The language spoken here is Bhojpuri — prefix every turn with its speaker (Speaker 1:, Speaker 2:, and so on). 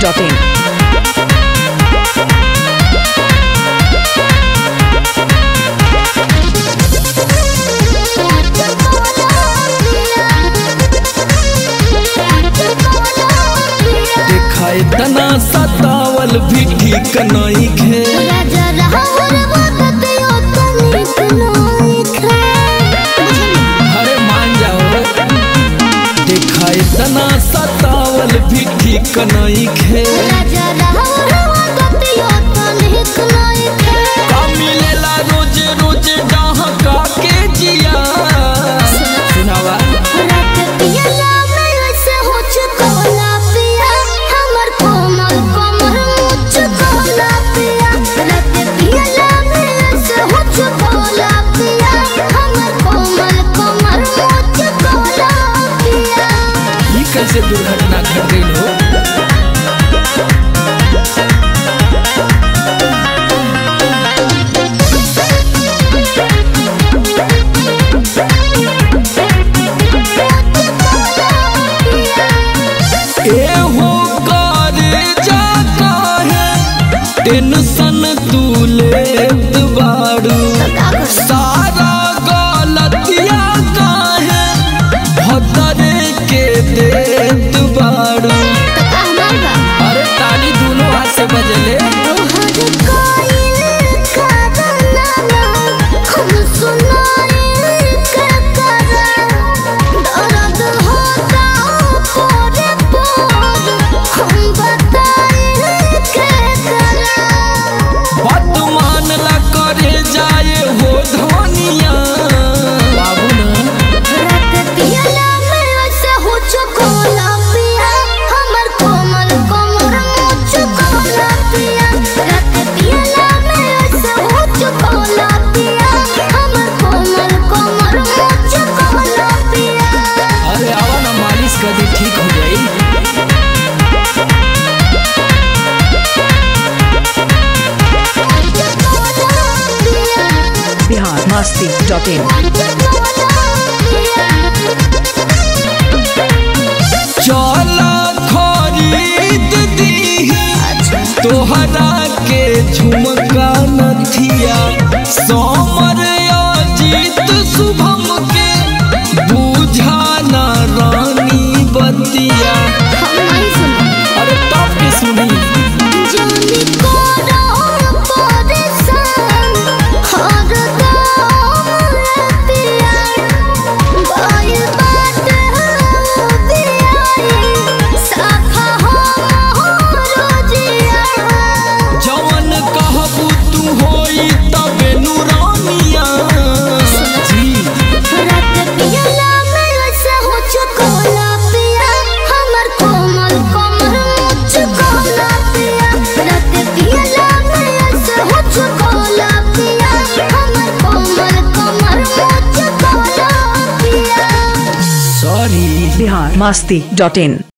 Speaker 1: biharmasti.in
Speaker 2: देखाए तना सतावल भी ठीक नहीं खे अरे मान जाओ देखाए तना सतावल भी ठीक नहीं खे का मिलेला रोज रोज डहका के जिया सुनावा ई कैसे दुर्घटना घट गई हो एहो करे जाता है टेंशन तू लेत बाड़ू सारा गलतिया काहे भदरे के देत बाड़ू अरे ताली दोनों हाथ से बजले बात मानला करे जाए हो धनिया बाबू ना अरे आवा ना मालिश कर दी ठीक हो जाई
Speaker 1: biharmasti.in
Speaker 2: चला खरीद दी तोहरा के झुमका नथिया सोमर अजीत शुभम के बुझा ना रानी बतिया अरे टॉप के सुनी जवन कहबू तू होई तबे नूरानिया जी सॉरी
Speaker 1: biharmasti.in